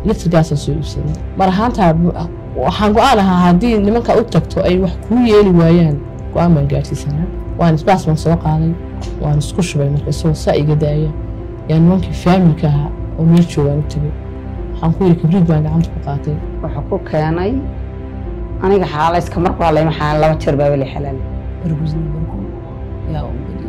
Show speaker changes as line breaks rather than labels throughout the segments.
litrigaasaan soo iibsaday mar ahaantaa waxaan go-aan ahaa haddii nimanka u tagto ay wax kuu yeeli waayaan go-aan baan gaadhsiisanaa waan isbaas baan soo qaaday waan isku shubay marka isagoo saa iga daaya yaa nimankii faamilka ahaa oo meel joogaan u tegay waxaan ku yidhi kibriid baan gacanta ku qaatay
wuxuu ku keenay aniga xaalayska marku hadlay maxaa laba jeer baa weli xalaal
እርጉዝ ነበርኩ። ያው እንግዲህ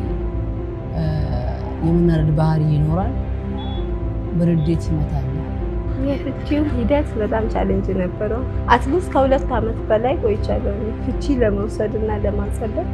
የመናረድ ባህሪ ይኖራል። በርዴት ይመታኛል።
የፍቺው ሂደት በጣም ቻሌንጅ ነበረው። አትሊስት ከሁለት ዓመት በላይ ቆይቻለሁ ፍቺ ለመውሰድ እና ለማጸደቅ።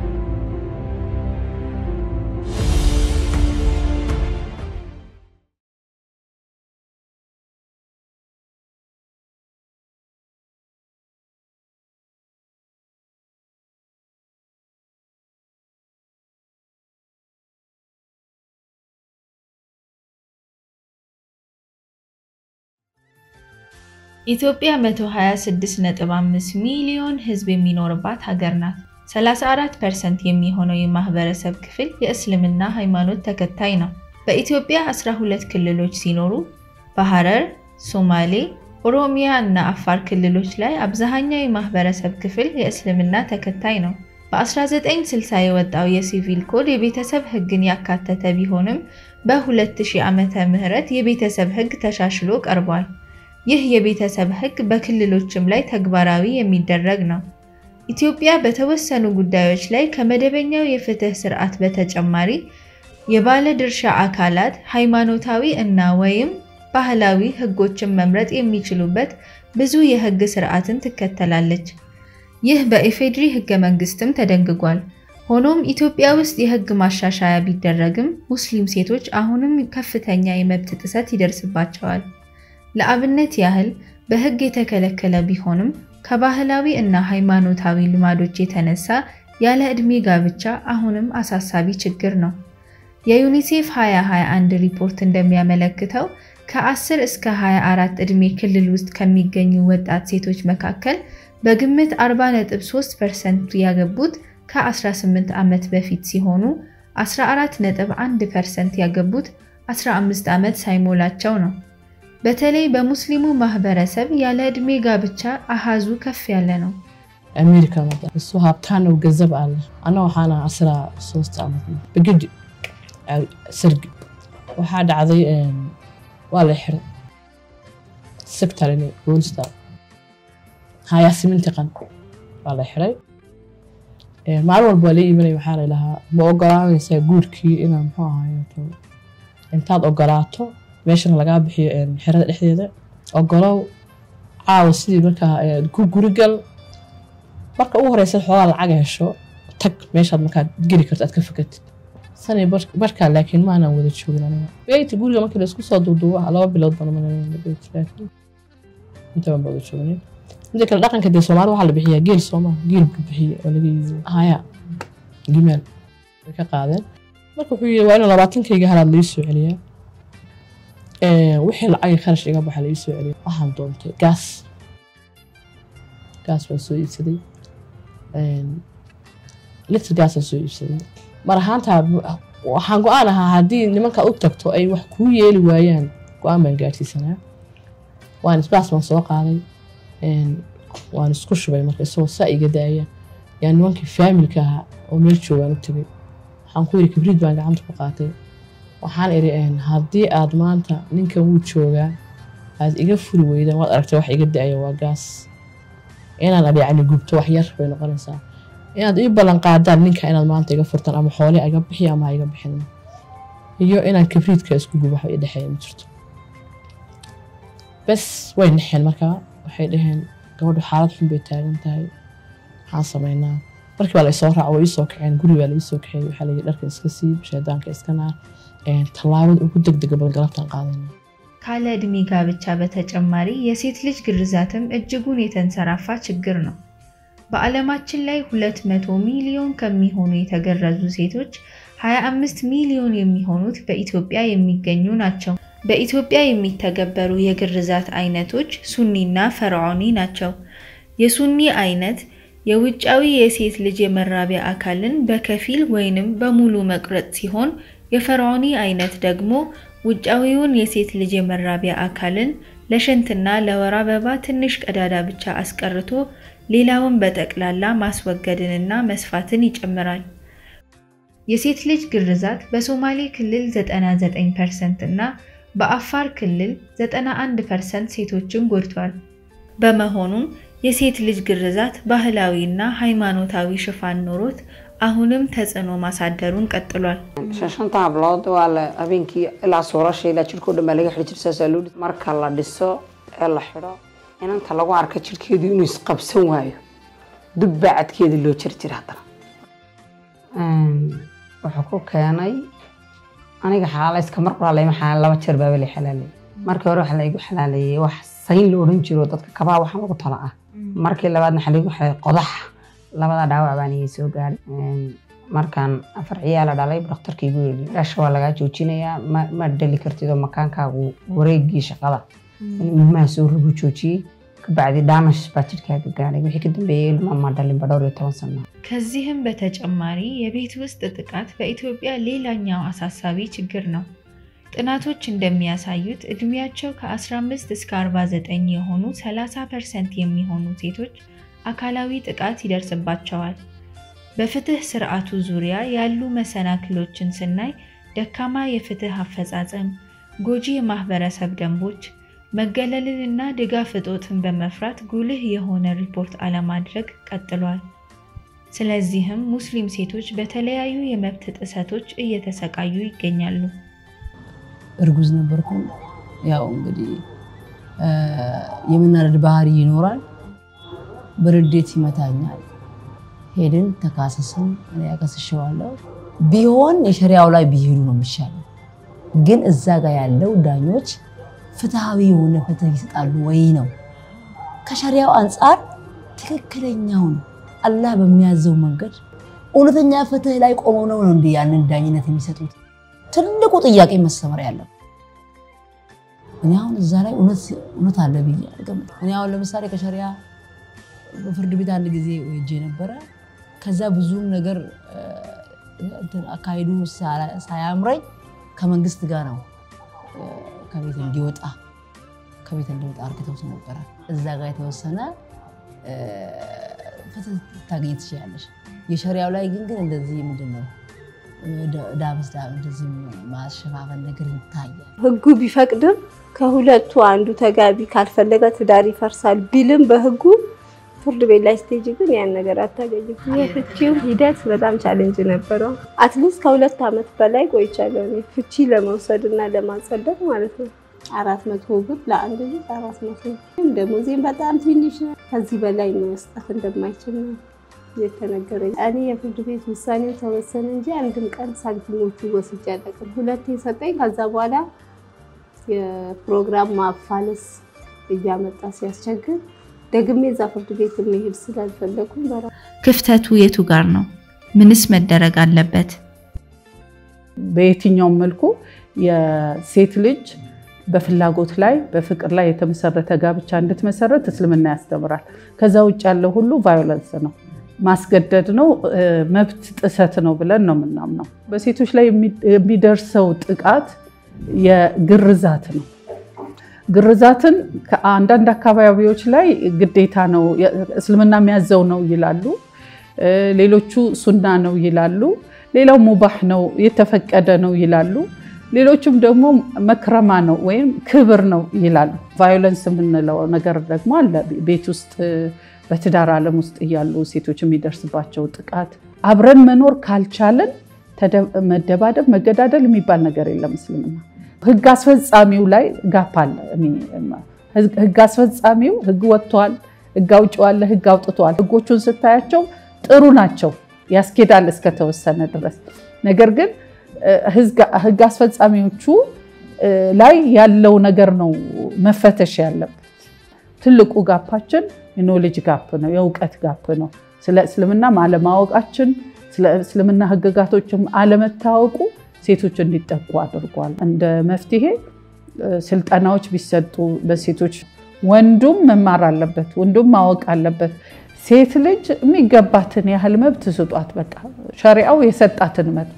ኢትዮጵያ 126.5 ሚሊዮን ሕዝብ የሚኖርባት ሀገር ናት። 34% የሚሆነው የማህበረሰብ ክፍል የእስልምና ሃይማኖት ተከታይ ነው። በኢትዮጵያ 12 ክልሎች ሲኖሩ በሐረር፣ ሶማሌ፣ ኦሮሚያ እና አፋር ክልሎች ላይ አብዛኛው የማህበረሰብ ክፍል የእስልምና ተከታይ ነው። በ1960 የወጣው የሲቪል ኮድ የቤተሰብ ሕግን ያካተተ ቢሆንም በ2000 ዓመተ ምህረት የቤተሰብ ሕግ ተሻሽሎ ቀርቧል። ይህ የቤተሰብ ሕግ በክልሎችም ላይ ተግባራዊ የሚደረግ ነው። ኢትዮጵያ በተወሰኑ ጉዳዮች ላይ ከመደበኛው የፍትህ ስርዓት በተጨማሪ የባለ ድርሻ አካላት ሃይማኖታዊ እና ወይም ባህላዊ ሕጎችን መምረጥ የሚችሉበት ብዙ የሕግ ስርዓትን ትከተላለች። ይህ በኢፌድሪ ሕገ መንግስትም ተደንግጓል። ሆኖም ኢትዮጵያ ውስጥ የሕግ ማሻሻያ ቢደረግም ሙስሊም ሴቶች አሁንም ከፍተኛ የመብት ጥሰት ይደርስባቸዋል። ለአብነት ያህል በሕግ የተከለከለ ቢሆንም ከባህላዊ እና ሃይማኖታዊ ልማዶች የተነሳ ያለ ዕድሜ ጋብቻ አሁንም አሳሳቢ ችግር ነው። የዩኒሴፍ 2021 ሪፖርት እንደሚያመለክተው ከ10 እስከ 24 ዕድሜ ክልል ውስጥ ከሚገኙ ወጣት ሴቶች መካከል በግምት 40.3% ያገቡት ከ18 ዓመት በፊት ሲሆኑ 14.1% ያገቡት 15 ዓመት ሳይሞላቸው ነው። በተለይ በሙስሊሙ ማህበረሰብ ያለ ዕድሜ ጋብቻ አሃዙ ከፍ ያለ ነው።
አሜሪካ መጣ። እሱ ሀብታም ነው፣ ገንዘብ አለ። አና waxaan ahaa asra ሶስት ዓመት ነው በግድ ስርግ waxaa dhacday waa la xiray sectorn boolista hayaa siminti qan waa la xiray maalin walba waa la iimanaya waxaa la ilahaa ma ogolaanaysaa guurkii inaa muxuu ahaayo intaad ogolaato meeshana lagaa bixiyo xerada dhexdeeda ogolow caawa sidii markaa ku gurigal marka ugu horeysa xoogaa lacag hesho tag meeshaad markaa geli karto aad ka fakatid sani markaa laakiin maanaan wada joogin aniga beyti guriga markii laisku soo duuduubo laba bilood baan beyti laakiin inta baan wada joognin mida kale dhaqanka dee soomaali waxaa la bixiyaa geel sooma geel buu bixiye oo laga yiibo haya gimeel way ka qaadeen marka wuxuu yidhi waa inuu labaatankayga halaad laii soo celiyaa wixii lacag kharash iga baxa la ii soo celiya waxaan doontay gaas gaas baan soo iibsaday litr gaasaan soo iibsaday mar ahaantaa waxaan go-aan ahaa haddii nimanka u tagto ay wax kuu yeeli waayaan go-aan baan gaadhsiisanaa waan isbaas baan soo qaaday waan isku shubay marka isagoo saa iga daaya yaa nimankii faamilka ahaa oo meel joogaan u tegay waxaan ku yidhi kibriid baan gacanta ku qaatay waxaan idhi haddii aad maanta ninkan wuu joogaa aad iga furi weydaan waad aragtay wax iga da-aya waa gaas inaan adhicani gubto wax yar bay noqonaysaa inaad ii ballan qaadaan ninka inaad maanta iga furtaan ama xoole iga bixi ama ha iga bixin iyo inaan kibriidka isku gubo wax idhexeeya ma jirto bes way naxeen markaa waxay dhaheen gabadhu xaalad xun bay taagan tahay maxaan samaynaa markii baa la isoo raaca way iisoo kaceen guri baa la iisoo kaxeeyey waxaa layidhi dharka iska siib shaydaanka iska naar tallaabada ugu degdega badan galabtaan qaadayna
ካለ ዕድሜ ጋብቻ በተጨማሪ የሴት ልጅ ግርዛትም እጅጉን የተንሰራፋ ችግር ነው። በዓለማችን ላይ 200 ሚሊዮን ከሚሆኑ የተገረዙ ሴቶች 25 ሚሊዮን የሚሆኑት በኢትዮጵያ የሚገኙ ናቸው። በኢትዮጵያ የሚተገበሩ የግርዛት አይነቶች ሱኒና ፈርዖኒ ናቸው። የሱኒ አይነት የውጫዊ የሴት ልጅ የመራቢያ አካልን በከፊል ወይንም በሙሉ መቁረጥ ሲሆን የፈርዖኒ አይነት ደግሞ ውጫዊውን የሴት ልጅ የመራቢያ አካልን ለሽንትና ለወር አበባ ትንሽ ቀዳዳ ብቻ አስቀርቶ ሌላውን በጠቅላላ ማስወገድንና መስፋትን ይጨምራል። የሴት ልጅ ግርዛት በሶማሌ ክልል 99% እና በአፋር ክልል 91% ሴቶችን ጎድቷል። በመሆኑም የሴት ልጅ ግርዛት ባህላዊና ሃይማኖታዊ ሽፋን ኖሮት አሁንም ተጽዕኖ ማሳደሩን ቀጥሏል።
shanta hablood waa la habeenkii ilaa suurasha ilaa jirkoo dhan baa laga xidhi jiray saasaa loo dhis marka la dhiso ee la xidho inanta lagu arka jirkeedu inuu isqabsan waayo dub baa cadkeeda loo jiri jira haddana wuxuu ku keenay aniga xaalayska mar waa layma xalaal laba jeer baaba lay xalaaleeyey markii hore waxaa laygu xalaaleeyey wax sayn la odhan jiro dadka kabaha waxaan ugu tala ah markii labaadna waxaa laygu xalaaleeyey qodax labada dhaawac baan iga soo gaadhay markaan afar ciyaala dhalay dhakhtarka igu yidhi dhasha waa lagaa joojinayaa ma ma dhali kartid oo makaankaagu wareegii shaqada in ilmaha soo rogu joojiyey kabacdi daamash baa jidhkaaga gaadhay wixii ka dambeeyey ilma ma dhalinba dhowr iyo toban sano
ከዚህም በተጨማሪ የቤት ውስጥ ጥቃት በኢትዮጵያ ሌላኛው አሳሳቢ ችግር ነው። ጥናቶች እንደሚያሳዩት እድሜያቸው ከ15 እስከ 49 የሆኑ 30 ፐርሰንት የሚሆኑ ሴቶች አካላዊ ጥቃት ይደርስባቸዋል። በፍትህ ስርዓቱ ዙሪያ ያሉ መሰናክሎችን ስናይ ደካማ የፍትህ አፈጻጸም፣ ጎጂ የማህበረሰብ ደንቦች፣ መገለልንና ድጋፍ እጦትን በመፍራት ጉልህ የሆነ ሪፖርት አለማድረግ ቀጥሏል። ስለዚህም ሙስሊም ሴቶች በተለያዩ የመብት ጥሰቶች እየተሰቃዩ ይገኛሉ።
እርጉዝ ነበርኩ። ያው እንግዲህ የመናደድ ባህሪ ይኖራል። በርዴት ይመታኛል። ሄድን ተካሰስን። እኔ ያከስሸዋለሁ። ቢሆን የሸሪያው ላይ ቢሄዱ ነው የሚሻለው። ግን እዛ ጋር ያለው ዳኞች ፍትሐዊ የሆነ ፍትህ ይሰጣሉ ወይ ነው። ከሸሪያው አንጻር ትክክለኛውን አላህ በሚያዘው መንገድ እውነተኛ ፍትህ ላይ ቆመው ነው ነው እንዲ ያንን ዳኝነት የሚሰጡት? ትልቁ ጥያቄ መሰመር ያለው እኔ አሁን እዛ ላይ እውነት አለ ብዬ አልገምትም። እኔ አሁን ለምሳሌ ከሸሪያ ፍርድ ቤት አንድ ጊዜ ሄጄ ነበረ። ከዛ ብዙም ነገር አካሄዱ ሳያምረኝ ከመንግስት ጋር ነው ከቤት እንዲወጣ ከቤት እንዲወጣ አርግተውት ነበረ። እዛ ጋር የተወሰነ ፍትህ ታገኝ ትችላለች። የሸሪያው ላይ ግን ግን እንደዚህ ምንድን ነው ዳምስ ዳም እንደዚህ ማሸፋፈን ነገር ይታያል።
ህጉ ቢፈቅድም ከሁለቱ አንዱ ተጋቢ ካልፈለገ ትዳር ይፈርሳል ቢልም በህጉ ፍርድ ቤት ላይ ስቴጅ ግን ያን ነገር አታገኝም። የፍቺው ሂደት በጣም ቻሌንጅ ነበረው። አትሊስት ከሁለት ዓመት በላይ ቆይቻለሁ እኔ ፍቺ ለመውሰድ እና ለማጸደቅ ማለት ነው። አራት መቶ ብር ለአንድ ልጅ አራት መቶ ደሞዜም በጣም ትንሽ ነው። ከዚህ በላይ መስጠት እንደማይችል ነው የተነገረኝ። እኔ የፍርድ ቤት ውሳኔው ተወሰነ እንጂ አንድም ቀን ሳንቲሞቹ ወስጄ አላውቅም። ሁለቴ ሰጠኝ። ከዛ በኋላ የፕሮግራም ማፋለስ እያመጣ ሲያስቸግር ደግሜ እዛ ፍርድ ቤት መሄድ ስላልፈለኩኝ በራ
ክፍተቱ የቱ ጋር ነው? ምንስ መደረግ አለበት?
በየትኛውም መልኩ የሴት ልጅ በፍላጎት ላይ በፍቅር ላይ የተመሰረተ ጋብቻ እንድትመሰረት እስልምና ያስተምራል። ከዛ ውጭ ያለው ሁሉ ቫዮለንስ ነው፣ ማስገደድ ነው፣ መብት ጥሰት ነው ብለን ነው የምናምነው። በሴቶች ላይ የሚደርሰው ጥቃት የግርዛት ነው። ግርዛትን ከአንዳንድ አካባቢዎች ላይ ግዴታ ነው፣ እስልምና የሚያዘው ነው ይላሉ። ሌሎቹ ሱና ነው ይላሉ። ሌላው ሙባህ ነው፣ የተፈቀደ ነው ይላሉ። ሌሎቹም ደግሞ መክረማ ነው ወይም ክብር ነው ይላሉ። ቫዮለንስ የምንለው ነገር ደግሞ አለ። ቤት ውስጥ በትዳር ዓለም ውስጥ እያሉ ሴቶች የሚደርስባቸው ጥቃት፣ አብረን መኖር ካልቻለን መደባደብ፣ መገዳደል የሚባል ነገር የለም እስልምና። ህግ አስፈጻሚው ላይ ጋፕ አለ። ህግ አስፈጻሚው ህግ ወጥቷል፣ ህግ አውጪው አለ፣ ህግ አውጥቷል። ህጎቹን ስታያቸው ጥሩ ናቸው፣ ያስኬዳል እስከተወሰነ ድረስ ነገር ግን ህግ አስፈጻሚዎቹ ላይ ያለው ነገር ነው መፈተሽ ያለበት። ትልቁ ጋፓችን የኖሌጅ ጋፕ ነው፣ የእውቀት ጋፕ ነው። ስለ እስልምናም አለማወቃችን፣ ስለ እስልምና ህግጋቶችም አለመታወቁ ሴቶች እንዲጠቁ አድርጓል። እንደ መፍትሄ ስልጠናዎች ቢሰጡ በሴቶች ወንዱም መማር አለበት፣ ወንዱም ማወቅ አለበት። ሴት ልጅ የሚገባትን ያህል መብት ስጧት። በቃ ሸሪዓው የሰጣትን መብት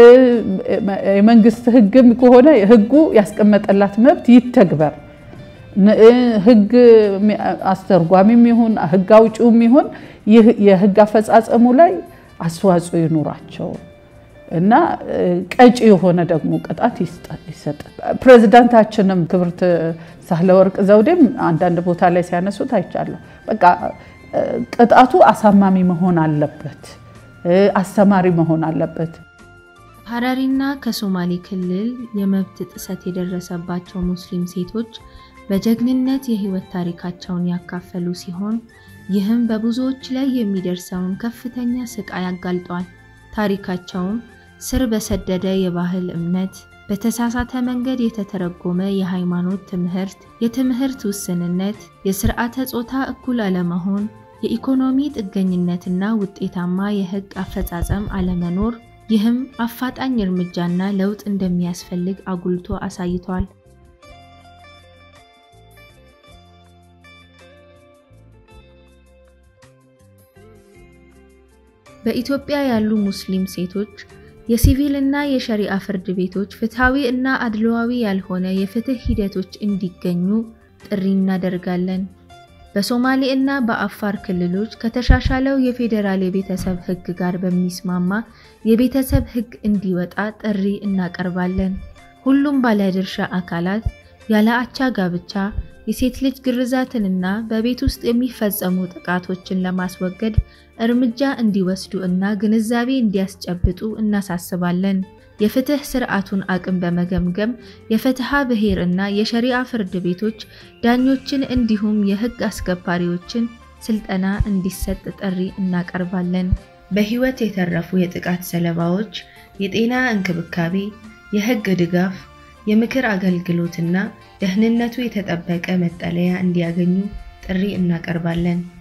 የመንግስት ህግም ከሆነ ህጉ ያስቀመጠላት መብት ይተግበር። ህግ አስተርጓሚም ይሁን ህግ አውጪውም ይሁን ይህ የህግ አፈጻጸሙ ላይ አስተዋጽኦ ይኑራቸው እና ቀጪ የሆነ ደግሞ ቅጣት ይሰጥ። ፕሬዚዳንታችንም ክብርት ሳህለወርቅ ዘውዴም አንዳንድ ቦታ ላይ ሲያነሱት አይቻለሁ። በቃ ቅጣቱ አሳማሚ መሆን አለበት፣ አስተማሪ መሆን አለበት።
ሀረሪና ከሶማሌ ክልል የመብት ጥሰት የደረሰባቸው ሙስሊም ሴቶች በጀግንነት የህይወት ታሪካቸውን ያካፈሉ ሲሆን ይህም በብዙዎች ላይ የሚደርሰውን ከፍተኛ ስቃይ አጋልጧል። ታሪካቸውም ስር በሰደደ የባህል እምነት፣ በተሳሳተ መንገድ የተተረጎመ የሃይማኖት ትምህርት፣ የትምህርት ውስንነት፣ የስርዓተ ጾታ እኩል አለመሆን፣ የኢኮኖሚ ጥገኝነትና ውጤታማ የህግ አፈጻጸም አለመኖር ይህም አፋጣኝ እርምጃና ለውጥ እንደሚያስፈልግ አጉልቶ አሳይቷል። በኢትዮጵያ ያሉ ሙስሊም ሴቶች የሲቪል እና የሸሪዓ ፍርድ ቤቶች ፍትሐዊ እና አድሏዊ ያልሆነ የፍትህ ሂደቶች እንዲገኙ ጥሪ እናደርጋለን። በሶማሌ እና በአፋር ክልሎች ከተሻሻለው የፌዴራል የቤተሰብ ህግ ጋር በሚስማማ የቤተሰብ ህግ እንዲወጣ ጥሪ እናቀርባለን። ሁሉም ባለድርሻ አካላት ያለ አቻ ጋብቻ፣ የሴት ልጅ ግርዛትንና በቤት ውስጥ የሚፈጸሙ ጥቃቶችን ለማስወገድ እርምጃ እንዲወስዱ እና ግንዛቤ እንዲያስጨብጡ እናሳስባለን። የፍትህ ስርዓቱን አቅም በመገምገም የፍትሐ ብሔር እና የሸሪዓ ፍርድ ቤቶች ዳኞችን እንዲሁም የህግ አስከባሪዎችን ስልጠና እንዲሰጥ ጥሪ እናቀርባለን። በህይወት የተረፉ የጥቃት ሰለባዎች የጤና እንክብካቤ፣ የህግ ድጋፍ፣ የምክር አገልግሎትና ደህንነቱ የተጠበቀ መጠለያ እንዲያገኙ ጥሪ እናቀርባለን።